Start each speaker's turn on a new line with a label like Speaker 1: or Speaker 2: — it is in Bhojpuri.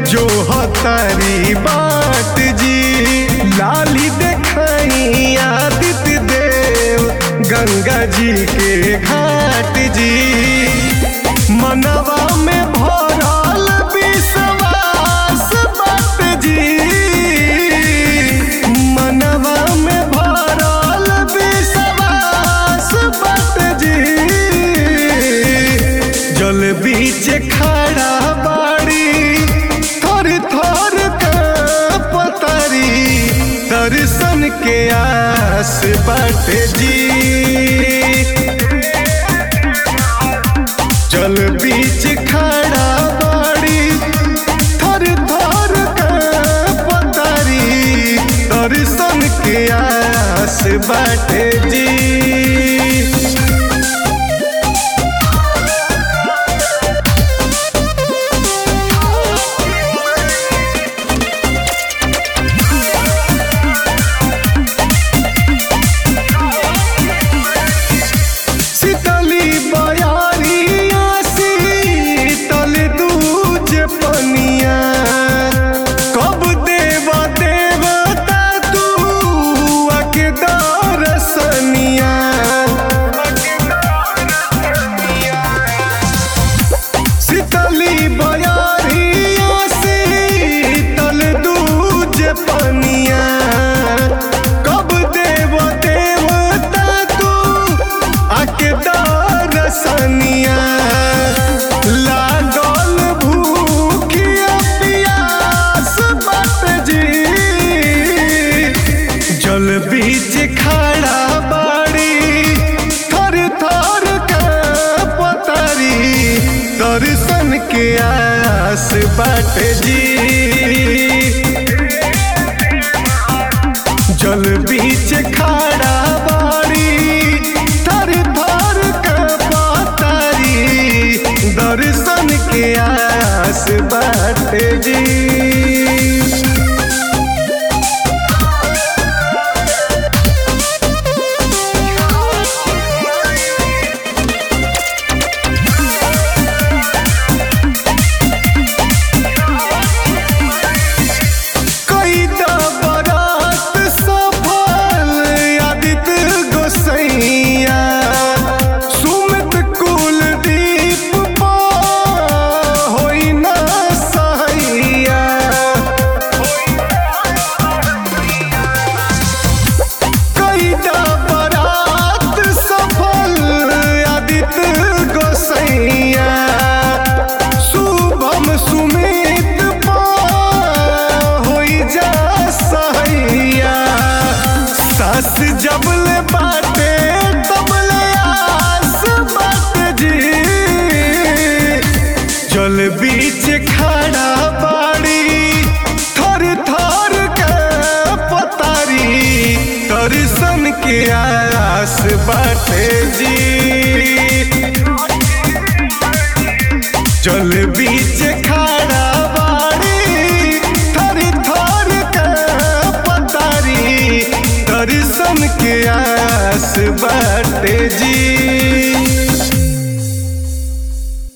Speaker 1: जो हतारी बाट जी लाली देखाई आदित्य देव गंगा जी के घाट जी मनवा में भरल विश्वास बाट जी मनवा में भरल विश्वास बाट जी जल बीच खड़ा बाड़ी थर थर पतरी दर्शन के आस बाट जी जल बीच खड़ा बाड़ी थर थर पतरी दर्शन के आस बाट जी शीतली बयारिया शीतल दूज पनिया कब देव देवता तू अके दरसनिया शीतली बयारिया शीतल दूज पनिया कब देव देवता तू आके दरसनिया लागल भूखिया पियास बात जी जल बीच खड़ा बाड़ी थर थर के पतरी दर्शन के आस बाट जी जल बीच खड़ा बाड़ी थर थर के पतरी दर्शन के आस बाट जी कई बरात सफल आदित्य गोसैया सुमित कुलदीप पा होई ना सहैया कई बरात सफल आदित्य गोसैया शुभम सुमित पा होई जा सहैया सास जबले बाटे तबले आस बाट जी जल बीच खड़ा बाड़ी थर थर के पतारी दर्शन के आस बाटे जी जल बीच खड़ा बाड़ी थर थर के पतारी दर्शन के आस बाटे जी